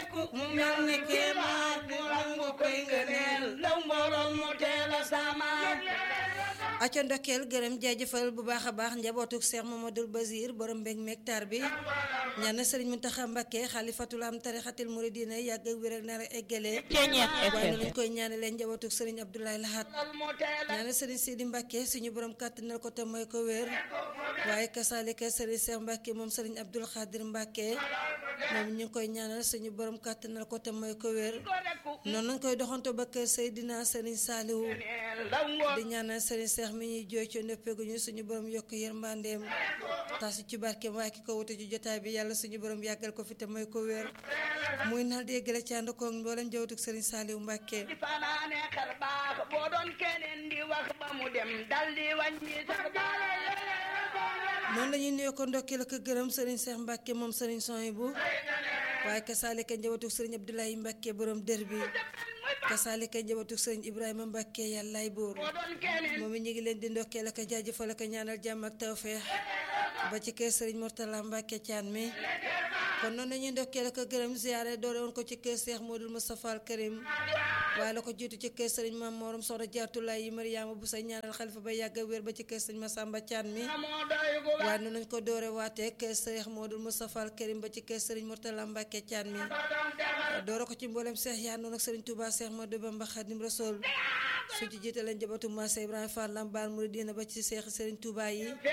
dekku mu mel ni kéemaan mu nangu koy ngëneel ndaw mbooloon mu teel a samaan acca ndokkeel gërëm jaajëfal bu baax a baax njabootuk Cheikh Mamadou Basir borom mbég mektar bi ñaan sëriñ Muntaxa Mbakke xalifatul am tarixatil muridina yàgg ak wér ak nar a eggale waaye noonu lañ koy ñaanalee njabootuk sëriñ Abdoulaye Lahat ñaan sëriñ Sidi Mbakke suñu borom kàttanal ko te mooy ko wér waaye kasaalika sëriñ Cheikh Mbakke moom sëriñ Abdoul Khadir Mbakke moom ñu ngi koy ñaanal suñu borom kàttanal ko te mooy ko wér noonu lañ koy doxanto ba kër Seydina sëriñ Saalihu di ñaanal sëriñ Cheikh mi ñuy jooy ci noppeeguñu suñu borom yokk yërmandeem tasu ci barkeem waaye ki ko wute ci jotaay bi yàlla suñu borom yàggal ko fi te mooy ko wér muy nal di eggale ci ànd koog mboolem jawatug sëriñ Saaliw Mbàkke di fanaane xar baax boo doon keneen di wax ba mu dem dal di wàññi sax noonu la ñuy nuyoo ko ndokkeel ak gërëm sëriñ Cheikh Mbàkke moom sëriñ Sohaybu waaye kasaalika njabootu sëriñ Abdoulaye Mbàkke borom dër bi kasaalika njabootu sëriñ Ibrahima Mbàkke yàllaay buur moom it ñu ngi leen di ndokkeel ak jaajëfal ak ñaanal jàmm ak tawfeex ba ci kër sëriñ Mourtala Mbàkke caan mi kon noonu lañuy ndokkeel ak gërëm ziyaare doore woon ko ci kër Cheikh Modou Moustapha al Karim waaye la ko jiitu ci kër sëriñ Maam Morom Soxna Jaartulaay yi Mariama bu say ñaanal xalifa ba yàgg wér ba ci kër sëriñ Masamba caan mi waaye noonu lañ ko doore waatee kër Cheikh Modou Moustapha al Karim ba ci kër sëriñ Mourtala Mbàkke caan mi doore ko ci mboolem Cheikh yaa noonu ak sëriñ Touba Cheikh Modou Bamba Khadim Rasoul su ci jiite leen jabatu Massa Ibrahima Fall Lambaar Mouridina ba ci Cheikh sëriñ Touba yi